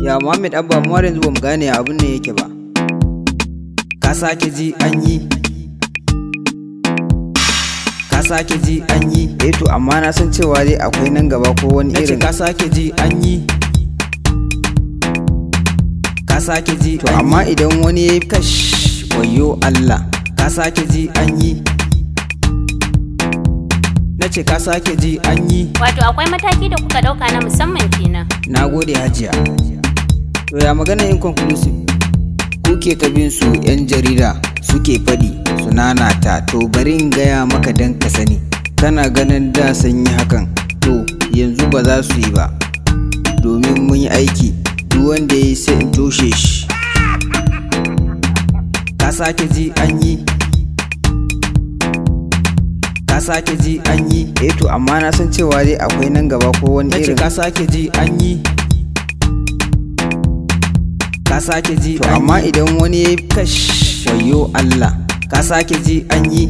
Ya Muhammad Abba mu har yanzu bamu gane abin ne yake ba. Ka sake ji an yi. Ka sake ji an yi. Eh to amma na san cewa dai akwai nan gaba ko wani irin. ka sake ji an yi Ka sake ji to amma idan wani ya yi kash wayo Allah. Ka sake ji an yi. na ce ka sake ji an yi Wato akwai mataki da kuka ɗauka na musamman kenan. Na gode hajiya. To ya magana inconclusive? Kuke kabin su 'yan jarida suke faɗi su nanata to bari in gaya maka dan ka sani. Kana ganin da sun yi hakan to yanzu ba za su yi ba. Domin mun yi aiki duk wanda ya yi sai in toshe shi. Ka sake ji an yi. Ka sake ji an yi. Eh to amma na san cewa dai akwai nan gaba ko wani na ce irin. ka sake ji an yi ka sake ji to amma idan wani ya yi kash wayo Allah ka sake ji an yi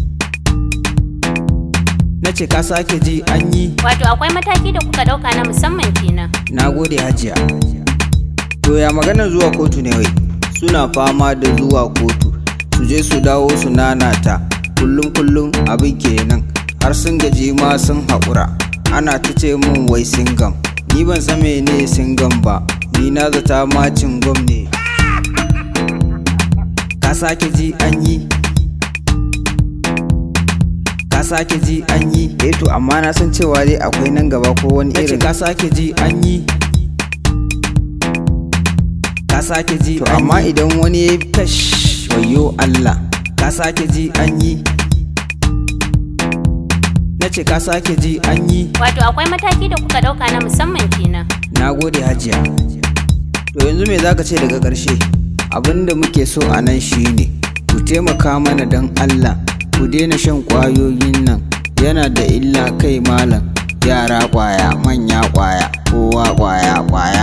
na ce ka sake ji an yi Wato akwai mataki da kuka ɗauka na musamman kenan. na gode hajiya to ya magana zuwa kotu ne wai suna fama da zuwa kotu su je su dawo su nanata kullum kullum abin kenan har sun gaji ma sun haƙura ana ta ce min wai singam ni ban san mene singam ba ni na zata ma cingom ne ka sake ji an yi ka sake ji an yi eh to amma na san cewa dai akwai nan gaba ko wani na ce irin ka sake ji an yi ka sake ji to amma idan wani ya yi kash wayo Allah ka sake ji an yi na ce ka sake ji an yi Wato akwai mataki da kuka ɗauka na musamman kenan. na gode hajiya to yanzu me zaka ce daga ƙarshe abinda muke so a nan shine ku taimaka mana don Allah ku daina shan ƙwayoyin nan yana da illa kai malam yara ƙwaya manya ƙwaya kowa ƙwaya ƙwaya